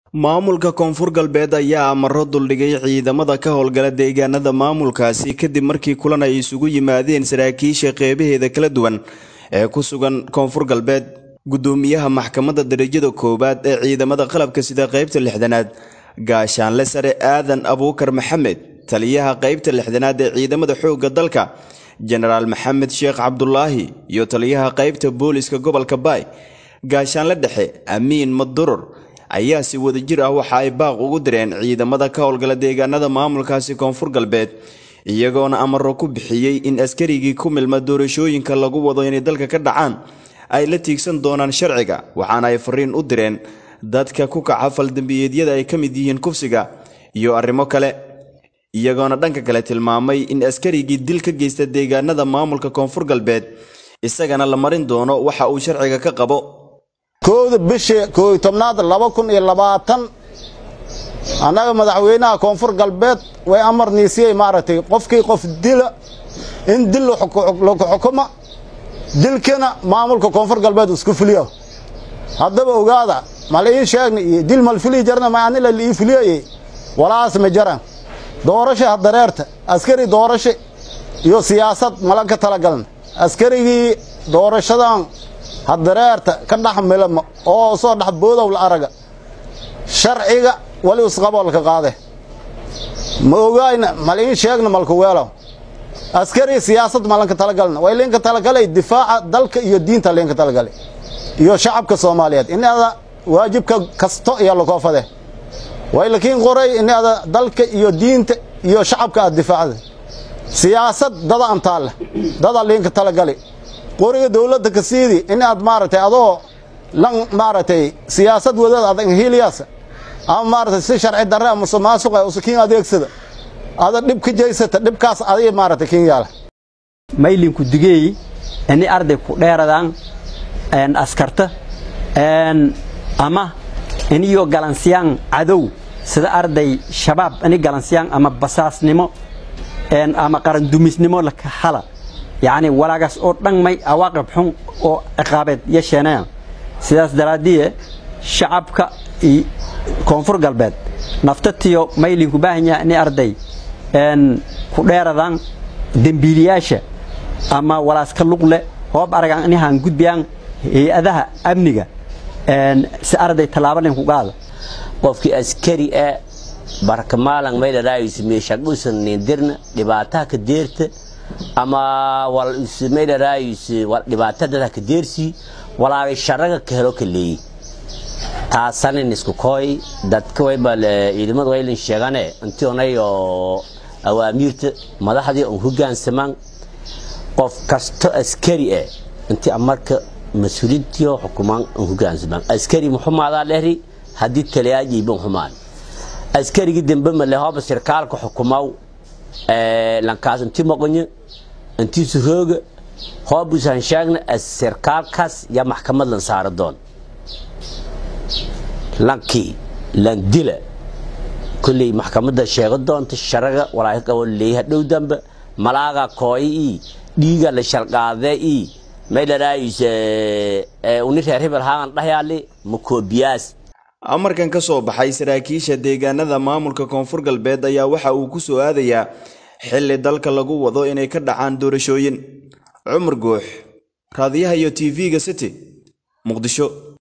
maamulka koonfur galbeed ayaa amaro duldhigay ciidamada ka howlgala deegaanada maamulkaasi kadib markii kulan ay isugu yimaadeen saraakiisha qeybaheeda kala duwan ee ku sugan koonfur galbeed gudoomiyaha maxkamadda darajada koowaad ee ciidamada qalabka sida qeybta lixdanaad gaashaanle sare aadan abuukar maxamed taliyaha qeybta lixdanaad ee ciidamada xoogga dalka jenaraal maxamed sheekh cabdulaahi iyo taliyaha qeybta booliska gobolka baay gaashaanle dhexe amiin madurur ayaa si wadajir ah waxa ay baaq ugu direen ciidamada ka howlgala deegaanada maamulkaasi koonfur galbeed iyagoona amaro ku bixiyey in askarigii ku milma doorashooyinka lagu wado inay dalka ka dhacaan ay la tiigsan doonaan sharciga waxaana ay fariin u direen dadka ku kaca faldambiyeedyada ay ka mid yihiin kufsiga iyo arrimo kale iyagoona dhanka kale tilmaamay in askarigii dil ka geysta deegaanada maamulka koonfur galbeed isagana la marin doono waxa uu sharciga ka qabo kowda bishii koow iyo tobnaad laba kun iyo labaatan annaga madaxweynaha koonfur galbeed way amar niisiyey maaragtay qofkii qof dila in dil lagu xukuma dilkana maamulka koonfur galbeed isku fuliyo haddaba ogaada mal ii sheegna iyo dil mal fili jarna ma anila ii fuliyayey walaas ma jaran doorasha hadareerta askari doorasho iyo siyaasad malan ka talagalna askarigii doorashadan hadareerta ka dhex milama oo soo dhex boodow la araga sharciga wali isqaboolka qaade ma ogaayna mal iin sheegna malka weelow askari siyaasad malanka talagalna way linka talagalay difaaca dalka iyo diinta linka talagalay iyo shacabka soomaaliyeed inada waajibka kasto iyo lakoofade way lakiin qoray inada dalka iyo diinta iyo shacabka aad difaacda siyaasad dada antaalla dada linka talagalay qoriga dawladda ka siidi in aad maaragtay adoo lan maaragtay siyaasad wadada adag hiiliyaasa ama maaragtay si sharci darre ama musuqmaasuqa usa kiin adeegsada ada dhib ka jaysata dhibkaas adiga maaragtay kiin yaala maylinku digeey ini arday ku dheeradaan askarta ama iniyo galansiyaan cadow sida arday shabaab ini galansiyaan ama basaasnimo ama qarandumisnimo laka hala yacni walaagaas oo dhan may awaaqib xun oo ciqaabeed yeesheenayaan sidaas daraaddiye shacabka iyo koonfur galbeed naftatiyo maylinku baahan yaha ini arday ku dheeradaan dembiiliyaasha ama walaaska luqle hoob aragaan inahaan gudbiyaan hay-adaha amniga si arday tallaabo linku qaada qofkii askari ee barkamaalan maydharaayusi meeshadhuusan nindirna dhibaataha ka deerta ama wal ismaydharaayusi dhibaatada ka deersi walaagay sharaga ka helo ka leeyi taasanin isku kooy dadka wayba ciidamadu waylin sheegane intii onay oo awaamiirta madaxdii on hogaansamaan qof kasto askari eh intii amarka mas-uuliintiyo xukumaan on hogaansamaan askari muxumaadaa lehri haddii taliyaajiiban xumaan askarigii dambe male hooba sirkaalka xukumaw lankaas intii maqonyo intii surooga hoobusan sheegna sirkaalkaas yaa maxkamad lan saara doon lankii landila kolley maxkamadda sheego doonta sharaga walaahi qabo leeyaha dhow dambe malaaga kooyi ii dhiiga la shalqaadee ii maydharaayus uni reer hebel haagan dhahyaali makoobiyaas amarkan ka soo baxay saraakiisha deegaanada maamulka koonfur galbeed ayaa waxa uu ku soo aadayaa xilli dalka lagu wado inay ka dhacaan doorashooyin cumar guux raadiyaha iyo tv-ga city muqdisho